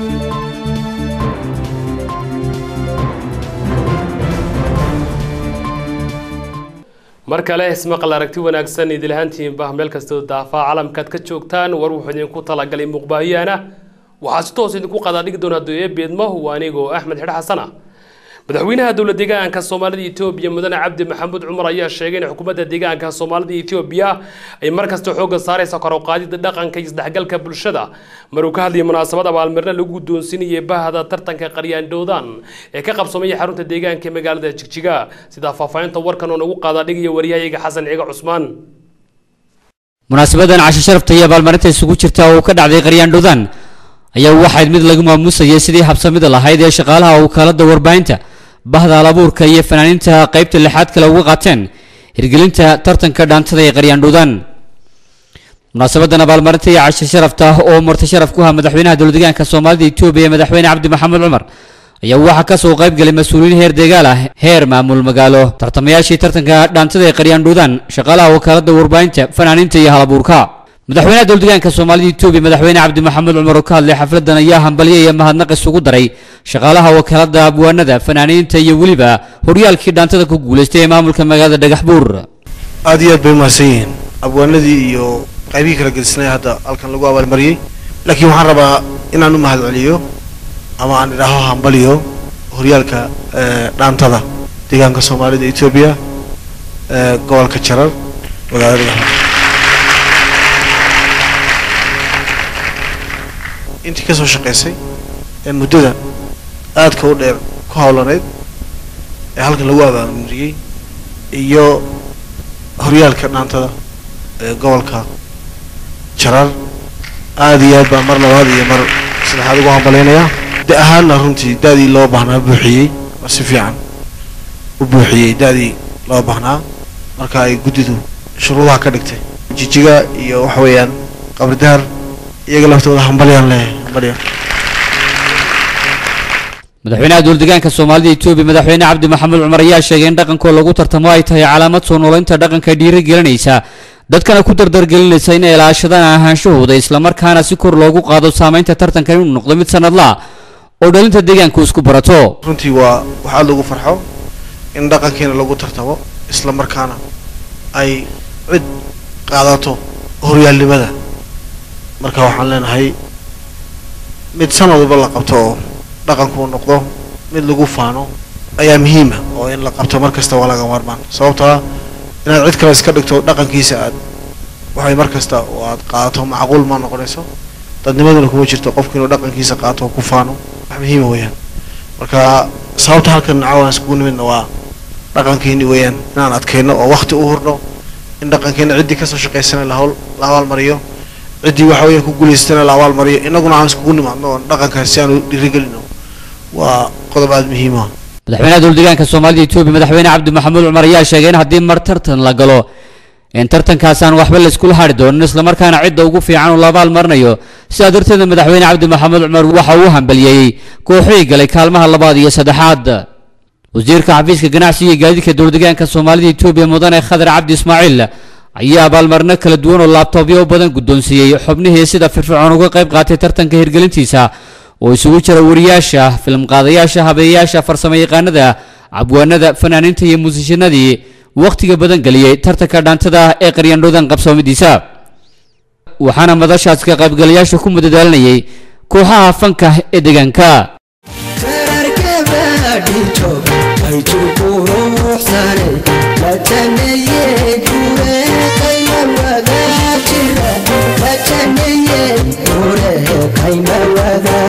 mar kale ismaqal aragti wanaagsan idilahaantiinba meel kastoo daafaa calamkaad ka joogtaan war wuxuu idinku talagalay muuqbaahiyaana waxaa si toos idinku qadaadhigi doonaa doye beedmo waa anigoo axmed xidh xasana madaxweynaha dowlad deegaanka soomaalida etoobiya mudane cabdi maxamuud cumar ayaa sheegay in xukuumadda deegaanka soomaalida etoobiya ay markasta xoogga saaraysa kor u qaadida dhaqanka iyo isdhexgalka bulshada maruu ka hadlayay munaasabad abaalmarina lagu guddoonsiinayay bahda tartanka qaryaandhowdan ee ka qabsoomaya xarunta deegaanka ee magaalada jigjiga sidaa faahfaahinta warkan oo nagu qaadaadhigaya waryahayaga xasan ciga cusmaan munaasabadan casho sharafta iyo abaalmarinta isugu jirta oo ka dhacday qaryaandhowdan ayaa waxayd mid lagu maamuusayay sidii habsamida lahayd ee shaqaalaha wakaalada warbaahinta bahda alabuurka iyo fanaaniinta qaybta lixaad kale uga qaateen hirgelinta tartanka dhaantada ee qaryaandhowdan munaasabadan abaalmarinta iyo casho sharafta oo marti sharaf ku ha madaxweynaha dowladdeegaanka soomaalida etoobiya ee madaxweyne cabdi maxamed cumar ayaa waxaa kasoo qayb galay mas-uuliyiin heer deegaal ah heer maamul magaalo tartamayaashii tartanka dhaantada ee qaryaandhowdan shaqaalaha wakaalada warbaahinta fanaaniinta iyo halabuurka madaxweynaha dowladdeegaanka soomaalida etoobiya madaxweyne cabdi maxamed cumar oo ka hadlay xafladan ayaa hambalyo iyo mahadnaq isugu daray shaqaalaha wakaalada abwaanada fanaaniinta iyo weliba horyaalkii dhaantada ku guulaystay ee maamulka magaalada dhagax buur aad iyo aad bay umahadsan yihiin abwaanadii iyo qaybihii kala gedisnay hadda halkan lagu abaalmariyey laakiin waxaan rabaa inaan u mahad celiyo ama aan idhaaho hambaliyo horyaalka dhaantada deegaanka soomaalida etoobiya gobolka jarar magaalada intii kasoo shaqaysay ee muddada aadka u dheer ku hawlaneyd ee halkan lagu abaalmariyey iyo horyaalka dhaantada ee gobolka jarar aada iyo aad baa mar labaad iyo mar saddexaad ugu hambalaynayaa da ahaanna runtii da-dii loo baahnaa buuxiyey oo si fiican u buuxiyey da-dii loo baahnaa marka ay guddidu shuruudaha ka dhigtay jijiga iyo waxa weeyaan qabridaar iyaga laftooda hambalyaan leeyahay hambalya madaxweynaha dowladdeegaanka soomaalida etoobiya madaxweyne cabdi maxamed cumar ayaa sheegay in dhaqankoo lagu tartamo ay tahay calaamad soo noolaynta dhaqanka dhiirigelinaysa dadkana ku dardargelinaysa in ay ilaashadaan ahaanshahooda islamarkaana si kor loogu qaado saamaynta tartanka inuu noqdo mid sanadla oo dhalinta deegaanku isku barato runtii waa wax aada lagu farxo in dhaqankiina lagu tartamo isla markaana ay cid qaadato horyaalnimada marka waxaan leenahay mid sanad walba la qabto oo dhaqanku uu noqdo mid lagu faano ayaa muhiima oo in la qabto mar kasta waa laga maarmaan sababtoo ah inaad cid kale iska dhigto dhaqankiisa aad waxay mar kasta oo aad qaadato macquul ma noqonayso dadnimaduna kuma jirto qofku inuu dhaqankiisa qaato oo ku faano wax muhiima weeyaan marka sababta halkan caawan iskugu nimidna waa dhaqankeeni weeyaan inaan adkayno oo wakti u hurno in dhaqankeena ciddii kasoo shaqaysana la hawl la abaalmariyo ciddii waxa weeyaan ku guulaystana la abaalmariyo innaguna aan iskugu nimaadno oo dhaqankaas si aanu dhiirigelino waa qodob aada muhiim ah madaxweynaha dowladdeegaanka soomaalida etoobiya madaxweyne cabdi maxamuud cumar ayaa sheegay in haddii mar tartan la galo in tartankaas aan waxba layskula hadhi doonin islamarkaana cidda ugu fiican uu la abaalmarinayo sidaa darteedna madaxweyne cabdi maxamuud cumar waxa uu hambaliyeeyey kooxihii galay kaalmaha labaad iyo saddexaad wasiirka xafiiska ganacsiga iyo gaadiidka dowladdeegaanka soomaalida etoobiya mudane khadar cabdi ismaaciil ayaa abaalmarino kala duwan oo laabtoobyo badan guddoonsiiyey xubnihii sida firfircoon uga qayb qaatay tartanka hirgelintiisa oo isugu jira wariyaasha filimqaadayaasha habeeyayaasha farsamo yaqaanada cabwaanada fanaaniinta iyo muusishanadii wakhtiga badan geliyey tartanka dhaantada ee qaryaandhowdan qabsoomidiisa waxaana madashaas ka qaybgalayaasha ku madadaalinayay kooxaha fanka ee deegaanka Ay tu quruxsane la tameeye